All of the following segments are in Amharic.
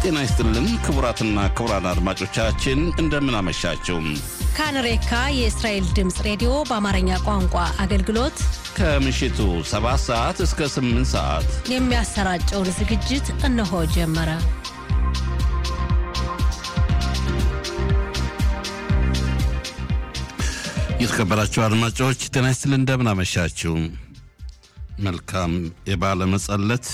ጤና ይስጥልን ክቡራትና ክቡራን አድማጮቻችን እንደምን አመሻችሁ። ካንሬካ የእስራኤል ድምፅ ሬዲዮ በአማርኛ ቋንቋ አገልግሎት ከምሽቱ 7 ሰዓት እስከ 8 ሰዓት የሚያሰራጨውን ዝግጅት እነሆ ጀመረ። የተከበራችሁ አድማጮች ጤና ይስጥልን እንደምን አመሻችሁ። መልካም የባለ መጸለት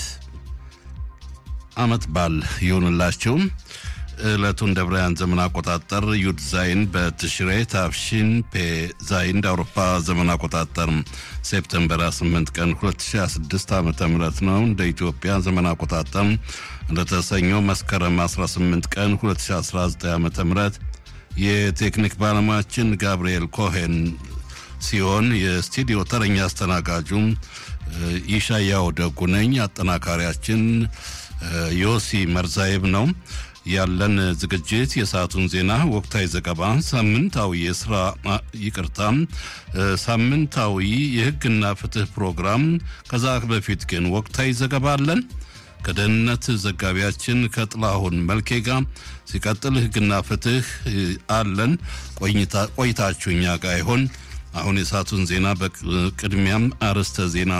አመት በዓል ይሁንላችሁ። ዕለቱን እንደ ብራያን ዘመን አቆጣጠር ዩድ ዛይን በትሽሬ ታፍሺን ፔ ዛይን እንደ አውሮፓ ዘመን አቆጣጠር ሴፕተምበር 8 ቀን 2026 ዓ ም ነው። እንደ ኢትዮጵያ ዘመን አቆጣጠር እንደተሰኘው መስከረም 18 ቀን 2019 ዓ ም የቴክኒክ ባለሙያችን ጋብርኤል ኮሄን ሲሆን የስቱዲዮ ተረኛ አስተናጋጁም ይሻያው ደጉ ነኝ። አጠናካሪያችን ዮሲ መርዛይብ ነው። ያለን ዝግጅት የሰዓቱን ዜና፣ ወቅታዊ ዘገባ፣ ሳምንታዊ የስራ ይቅርታ፣ ሳምንታዊ የህግና ፍትህ ፕሮግራም። ከዛ በፊት ግን ወቅታዊ ዘገባ አለን ከደህንነት ዘጋቢያችን ከጥላሁን መልኬ ጋር ሲቀጥል ህግና ፍትህ አለን። ቆይታችሁ እኛ ጋር ይሆን። አሁን የሰዓቱን ዜና በቅድሚያም አርዕስተ ዜና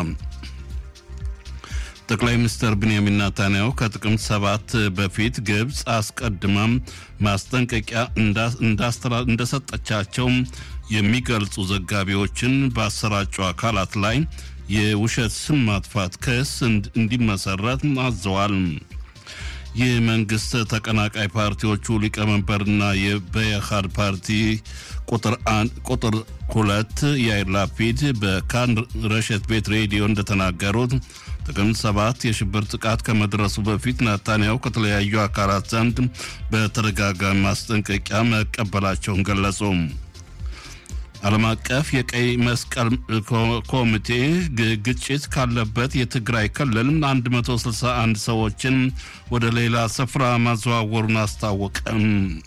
ጠቅላይ ሚኒስትር ብንያሚን ናታንያሁ ከጥቅምት ሰባት በፊት ግብፅ አስቀድማም ማስጠንቀቂያ እንደሰጠቻቸው የሚገልጹ ዘጋቢዎችን ባሰራጩ አካላት ላይ የውሸት ስም ማጥፋት ክስ እንዲመሰረት አዘዋል። የመንግስት ተቀናቃይ ፓርቲዎቹ ሊቀመንበርና የበየሃድ ፓርቲ ቁጥር ሁለት ያይር ላፒድ በካን ረሸት ቤት ሬዲዮ እንደተናገሩት ጥቅምት ሰባት የሽብር ጥቃት ከመድረሱ በፊት ናታንያሁ ከተለያዩ አካላት ዘንድ በተደጋጋሚ ማስጠንቀቂያ መቀበላቸውን ገለጹ። ዓለም አቀፍ የቀይ መስቀል ኮሚቴ ግጭት ካለበት የትግራይ ክልል 161 ሰዎችን ወደ ሌላ ስፍራ ማዘዋወሩን አስታወቀም።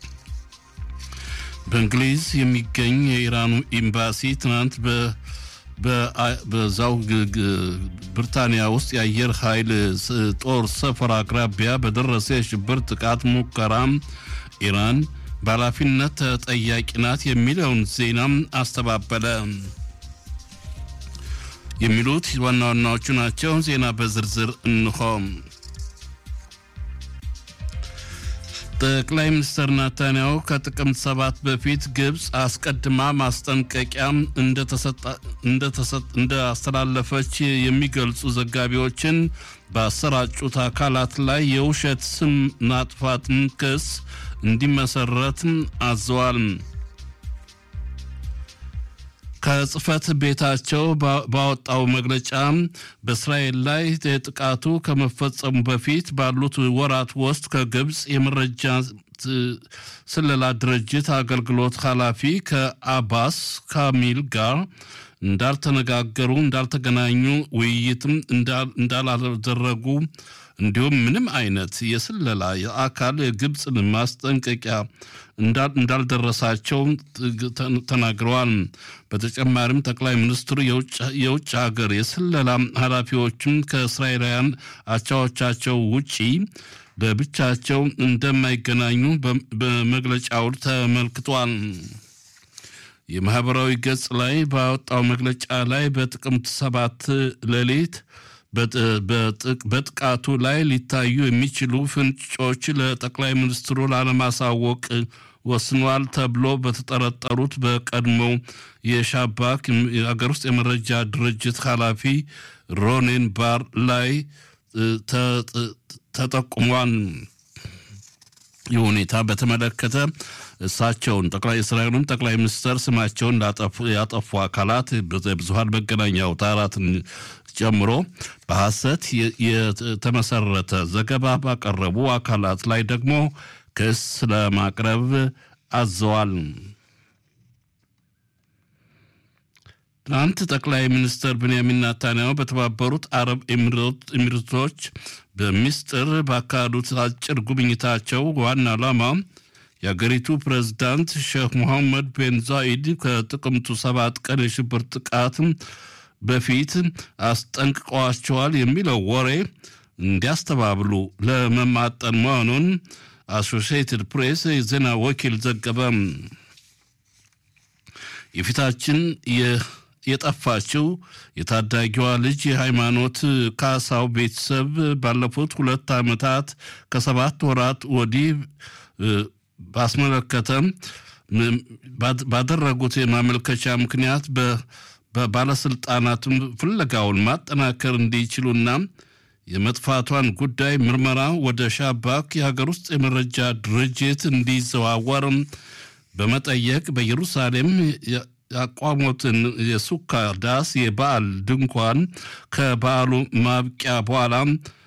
በእንግሊዝ የሚገኝ የኢራኑ ኤምባሲ ትናንት በዛው ብሪታንያ ውስጥ የአየር ኃይል ጦር ሰፈር አቅራቢያ በደረሰ የሽብር ጥቃት ሙከራ ኢራን በኃላፊነት ተጠያቂ ናት የሚለውን ዜናም አስተባበለ። የሚሉት ዋና ዋናዎቹ ናቸው። ዜና በዝርዝር እንሆ። ጠቅላይ ሚኒስትር ናታንያሁ ከጥቅምት ሰባት በፊት ግብፅ አስቀድማ ማስጠንቀቂያ እንዳስተላለፈች የሚገልጹ ዘጋቢዎችን ባሰራጩት አካላት ላይ የውሸት ስም ማጥፋትን ክስ እንዲመሰረት አዘዋል። ከጽህፈት ቤታቸው ባወጣው መግለጫ በእስራኤል ላይ ጥቃቱ ከመፈጸሙ በፊት ባሉት ወራት ውስጥ ከግብፅ የመረጃ ስለላ ድርጅት አገልግሎት ኃላፊ ከአባስ ካሚል ጋር እንዳልተነጋገሩ፣ እንዳልተገናኙ፣ ውይይትም እንዳላደረጉ እንዲሁም ምንም አይነት የስለላ የአካል ግብፅን ማስጠንቀቂያ እንዳልደረሳቸው ተናግረዋል። በተጨማሪም ጠቅላይ ሚኒስትሩ የውጭ ሀገር የስለላ ኃላፊዎችን ከእስራኤላውያን አቻዎቻቸው ውጪ ለብቻቸው እንደማይገናኙ በመግለጫው ተመልክቷል። የማህበራዊ ገጽ ላይ ባወጣው መግለጫ ላይ በጥቅምት ሰባት ሌሊት በጥቃቱ ላይ ሊታዩ የሚችሉ ፍንጮች ለጠቅላይ ሚኒስትሩ ላለማሳወቅ ወስኗል ተብሎ በተጠረጠሩት በቀድሞው የሻባክ የሀገር ውስጥ የመረጃ ድርጅት ኃላፊ ሮኔን ባር ላይ ተጠቁሟል። ይህ ሁኔታ በተመለከተ እሳቸውን ጠቅላይ እስራኤሉን ጠቅላይ ሚኒስትር ስማቸውን ያጠፉ አካላት ብዙሀን መገናኛ አውታራትን ጨምሮ በሐሰት የተመሰረተ ዘገባ ባቀረቡ አካላት ላይ ደግሞ ክስ ለማቅረብ አዘዋል። ትናንት ጠቅላይ ሚኒስትር ብንያሚን ናታንያሁ በተባበሩት አረብ ኤሚሬቶች በሚስጥር ባካሄዱት አጭር ጉብኝታቸው ዋና ዓላማ የአገሪቱ ፕሬዝዳንት ሼክ ሙሐመድ ቤን ዛኢድ ከጥቅምቱ ሰባት ቀን የሽብር ጥቃት በፊት አስጠንቅቀዋቸዋል የሚለው ወሬ እንዲያስተባብሉ ለመማጠን መሆኑን አሶሺየትድ ፕሬስ የዜና ወኪል ዘገበ። የፊታችን የጠፋችው የታዳጊዋ ልጅ የሃይማኖት ካሳው ቤተሰብ ባለፉት ሁለት ዓመታት ከሰባት ወራት ወዲህ ባስመለከተ ባደረጉት የማመልከቻ ምክንያት በባለስልጣናትም ፍለጋውን ማጠናከር እንዲችሉና የመጥፋቷን ጉዳይ ምርመራ ወደ ሻባክ የሀገር ውስጥ የመረጃ ድርጅት እንዲዘዋወር በመጠየቅ በኢየሩሳሌም ያቋሙትን የሱካ ዳስ የበዓል ድንኳን ከበዓሉ ማብቂያ በኋላ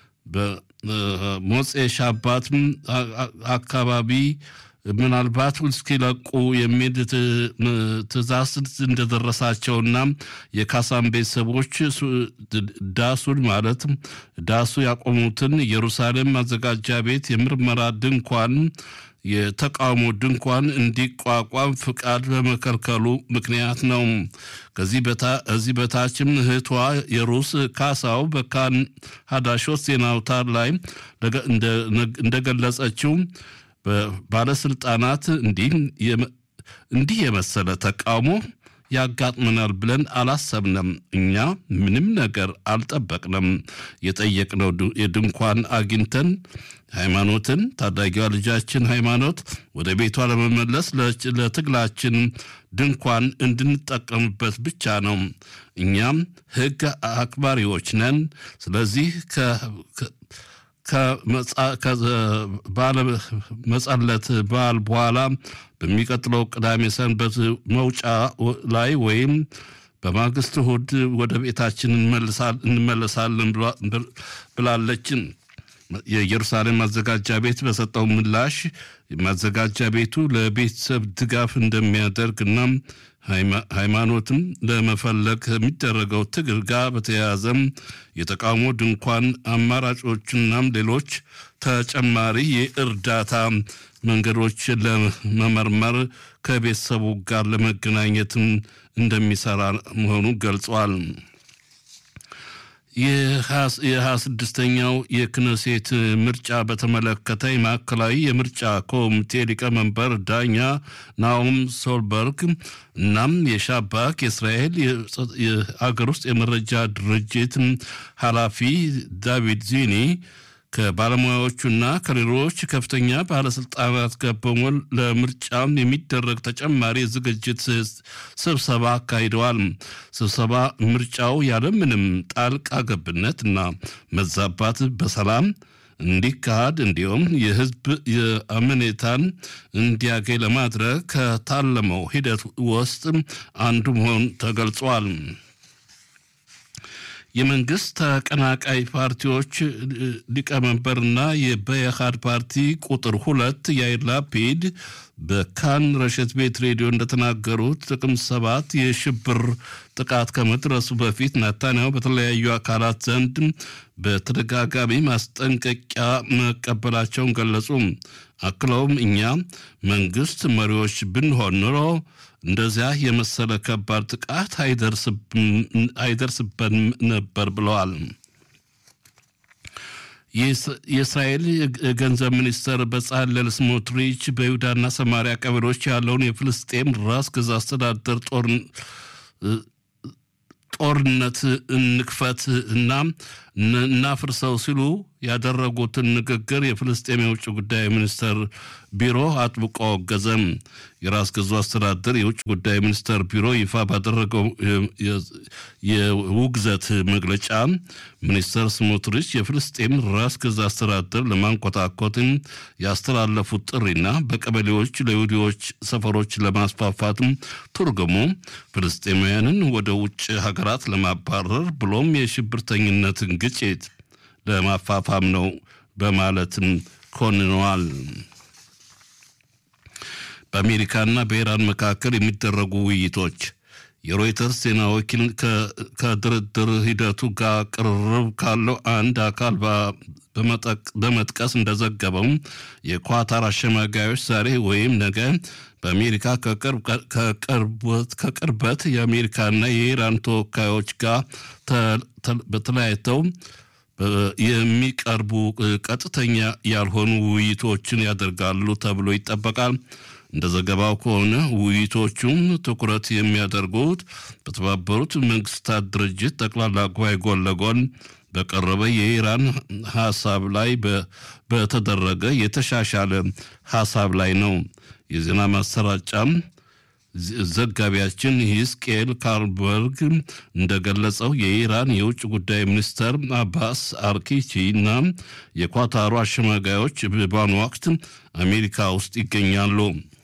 በሞፄ ሻባት አካባቢ ምናልባት እስኪለቁ የሚል ትእዛዝ እንደደረሳቸውና የካሳም ቤተሰቦች ዳሱን ማለት ዳሱ ያቆሙትን ኢየሩሳሌም ማዘጋጃ ቤት የምርመራ ድንኳን የተቃውሞ ድንኳን እንዲቋቋም ፍቃድ በመከልከሉ ምክንያት ነው። ከዚህ በታችም እህቷ የሩስ ካሳው በካን ሀዳሾት ዜና አውታር ላይ እንደገለጸችው ባለስልጣናት እንዲህ የመሰለ ተቃውሞ ያጋጥመናል ብለን አላሰብንም። እኛ ምንም ነገር አልጠበቅንም። የጠየቅነው የድንኳን አግኝተን ሃይማኖትን ታዳጊዋ ልጃችን ሃይማኖት ወደ ቤቷ ለመመለስ ለትግላችን ድንኳን እንድንጠቀምበት ብቻ ነው። እኛም ሕግ አክባሪዎች ነን። ስለዚህ መጸለት በዓል በኋላ በሚቀጥለው ቅዳሜ ሰንበት መውጫ ላይ ወይም በማግስት እሑድ ወደ ቤታችን እንመለሳለን ብላለችን። የኢየሩሳሌም ማዘጋጃ ቤት በሰጠው ምላሽ ማዘጋጃ ቤቱ ለቤተሰብ ድጋፍ እንደሚያደርግና ሃይማኖትም ለመፈለግ ከሚደረገው ትግል ጋር በተያያዘም የተቃውሞ ድንኳን አማራጮችናም ሌሎች ተጨማሪ የእርዳታ መንገዶች ለመመርመር ከቤተሰቡ ጋር ለመገናኘትም እንደሚሰራ መሆኑ ገልጿል። የሀያ ስድስተኛው የክነሴት ምርጫ በተመለከተ የማዕከላዊ የምርጫ ኮሚቴ ሊቀመንበር ዳኛ ናኦም ሶልበርግ እናም የሻባክ የእስራኤል የአገር ውስጥ የመረጃ ድርጅት ኃላፊ ዳቪድ ዚኒ ከባለሙያዎቹና ከሌሎች ከፍተኛ ባለስልጣናት ጋር በመሆን ለምርጫ የሚደረግ ተጨማሪ ዝግጅት ስብሰባ አካሂደዋል። ስብሰባ ምርጫው ያለምንም ጣልቃ ገብነትና መዛባት በሰላም እንዲካሄድ እንዲሁም የሕዝብ የአመኔታን እንዲያገኝ ለማድረግ ከታለመው ሂደት ውስጥ አንዱ መሆን ተገልጿል። የመንግስት ተቀናቃይ ፓርቲዎች ሊቀመንበርና የበየሃድ ፓርቲ ቁጥር ሁለት ያይር ላፒድ በካን ረሸት ቤት ሬዲዮ እንደተናገሩት ጥቅምት ሰባት የሽብር ጥቃት ከመድረሱ በፊት ናታንያሁ በተለያዩ አካላት ዘንድ በተደጋጋሚ ማስጠንቀቂያ መቀበላቸውን ገለጹ። አክለውም እኛ መንግስት መሪዎች ብንሆን ኑሮ እንደዚያ የመሰለ ከባድ ጥቃት አይደርስበንም ነበር ብለዋል። የእስራኤል ገንዘብ ሚኒስተር በጻለል ስሞትሪች በይሁዳና ሰማሪያ ቀበሌዎች ያለውን የፍልስጤም ራስ ገዝ አስተዳደር ጦርነት እንክፈት እና እናፍርሰው ሲሉ ያደረጉትን ንግግር የፍልስጤም የውጭ ጉዳይ ሚኒስተር ቢሮ አጥብቆ አወገዘም። የራስ ገዙ አስተዳደር የውጭ ጉዳይ ሚኒስተር ቢሮ ይፋ ባደረገው የውግዘት መግለጫ ሚኒስተር ስሞትሪች የፍልስጤም ራስ ገዝ አስተዳደር ለማንኮታኮትን ያስተላለፉት ጥሪና በቀበሌዎች ለይሁዲዎች ሰፈሮች ለማስፋፋትም ትርጉሙ ፍልስጤማውያንን ወደ ውጭ ሀገራት ለማባረር ብሎም የሽብርተኝነትን ግጭት ለማፋፋም ነው በማለትም ኮንነዋል። በአሜሪካና በኢራን መካከል የሚደረጉ ውይይቶች የሮይተርስ ዜና ወኪል ከድርድር ሂደቱ ጋር ቅርርብ ካለው አንድ አካል በመጥቀስ እንደዘገበው የኳታር አሸማጋዮች ዛሬ ወይም ነገ በአሜሪካ ከቅርበት የአሜሪካና የኢራን ተወካዮች ጋር በተለያይተው የሚቀርቡ ቀጥተኛ ያልሆኑ ውይይቶችን ያደርጋሉ ተብሎ ይጠበቃል። እንደ ዘገባው ከሆነ ውይይቶቹም ትኩረት የሚያደርጉት በተባበሩት መንግስታት ድርጅት ጠቅላላ ጉባኤ ጎን ለጎን በቀረበ የኢራን ሀሳብ ላይ በተደረገ የተሻሻለ ሀሳብ ላይ ነው። የዜና ማሰራጫም ዘጋቢያችን ሂስቅኤል ካርበርግ እንደገለጸው የኢራን የውጭ ጉዳይ ሚኒስተር አባስ አርኪቺ እና የኳታሩ አሸማጋዮች በአሁኑ ወቅት አሜሪካ ውስጥ ይገኛሉ።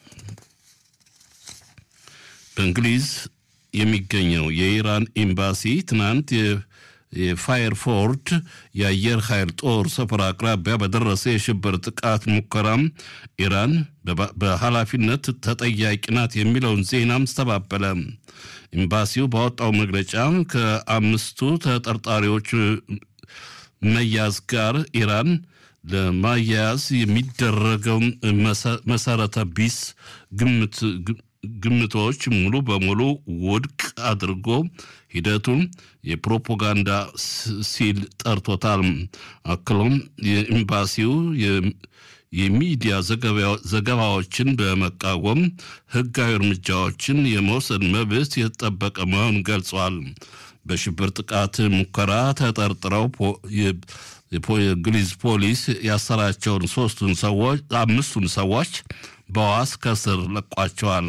በእንግሊዝ የሚገኘው የኢራን ኤምባሲ ትናንት የፋየርፎርድ የአየር ኃይል ጦር ሰፈር አቅራቢያ በደረሰ የሽብር ጥቃት ሙከራም ኢራን በኃላፊነት ተጠያቂ ናት የሚለውን ዜናም አስተባበለ። ኤምባሲው ባወጣው መግለጫ ከአምስቱ ተጠርጣሪዎች መያዝ ጋር ኢራን ለማያያዝ የሚደረገው መሰረተ ቢስ ግምት ግምቶች ሙሉ በሙሉ ውድቅ አድርጎ ሂደቱን የፕሮፓጋንዳ ሲል ጠርቶታል። አክሎም የኤምባሲው የሚዲያ ዘገባዎችን በመቃወም ሕጋዊ እርምጃዎችን የመውሰድ መብት የተጠበቀ መሆኑን ገልጿል። በሽብር ጥቃት ሙከራ ተጠርጥረው የእንግሊዝ ፖሊስ ያሰራቸውን ሶስቱን ሰዎች አምስቱን ሰዎች በዋስ ከስር ለቋቸዋል።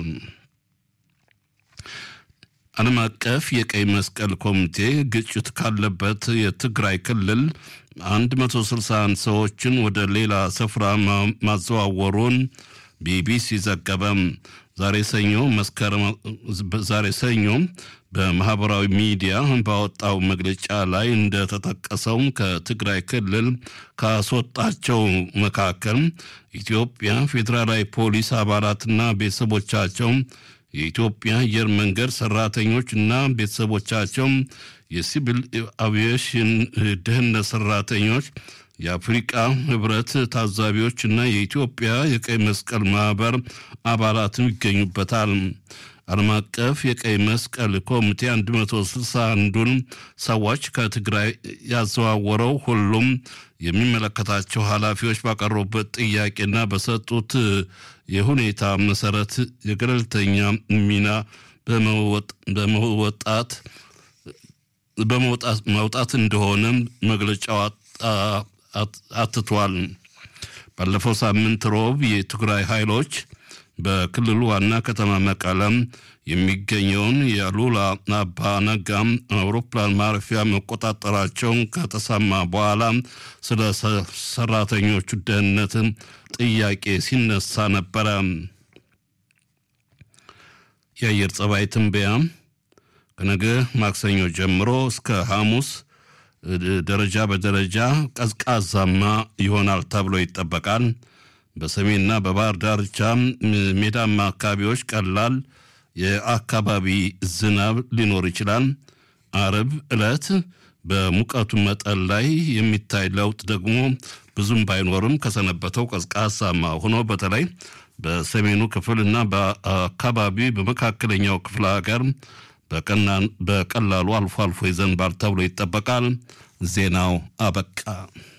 ዓለም አቀፍ የቀይ መስቀል ኮሚቴ ግጭት ካለበት የትግራይ ክልል 161 ሰዎችን ወደ ሌላ ስፍራ ማዘዋወሩን ቢቢሲ ዘገበም። ዛሬ ሰኞ መስከረም ዛሬ ሰኞ በማህበራዊ ሚዲያ ባወጣው መግለጫ ላይ እንደተጠቀሰው ከትግራይ ክልል ካስወጣቸው መካከል ኢትዮጵያ ፌዴራላዊ ፖሊስ አባላትና ቤተሰቦቻቸው፣ የኢትዮጵያ አየር መንገድ ሰራተኞች እና ቤተሰቦቻቸው፣ የሲቪል አቪዬሽን ደህንነት ሰራተኞች፣ የአፍሪቃ ህብረት ታዛቢዎች እና የኢትዮጵያ የቀይ መስቀል ማህበር አባላትም ይገኙበታል። ዓለም አቀፍ የቀይ መስቀል ኮሚቴ 161ዱን ሰዎች ከትግራይ ያዘዋወረው ሁሉም የሚመለከታቸው ኃላፊዎች ባቀረቡበት ጥያቄና በሰጡት የሁኔታ መሰረት የገለልተኛ ሚና በመወጣት መውጣት እንደሆነ መግለጫው አትቷል። ባለፈው ሳምንት ሮብ የትግራይ ኃይሎች በክልሉ ዋና ከተማ መቀለም የሚገኘውን የሉላ አባ ነጋም አውሮፕላን ማረፊያ መቆጣጠራቸውን ከተሰማ በኋላ ስለ ሰራተኞቹ ደህንነት ጥያቄ ሲነሳ ነበረ። የአየር ጸባይ ትንበያ ከነገ ማክሰኞ ጀምሮ እስከ ሐሙስ ደረጃ በደረጃ ቀዝቃዛማ ይሆናል ተብሎ ይጠበቃል። በሰሜንና በባህር ዳርቻ ሜዳማ አካባቢዎች ቀላል የአካባቢ ዝናብ ሊኖር ይችላል። አርብ ዕለት በሙቀቱ መጠን ላይ የሚታይ ለውጥ ደግሞ ብዙም ባይኖርም ከሰነበተው ቀዝቃዛማ ሆኖ በተለይ በሰሜኑ ክፍል እና በአካባቢ በመካከለኛው ክፍለ ሀገር በቀላሉ አልፎ አልፎ ይዘንባል ተብሎ ይጠበቃል። ዜናው አበቃ።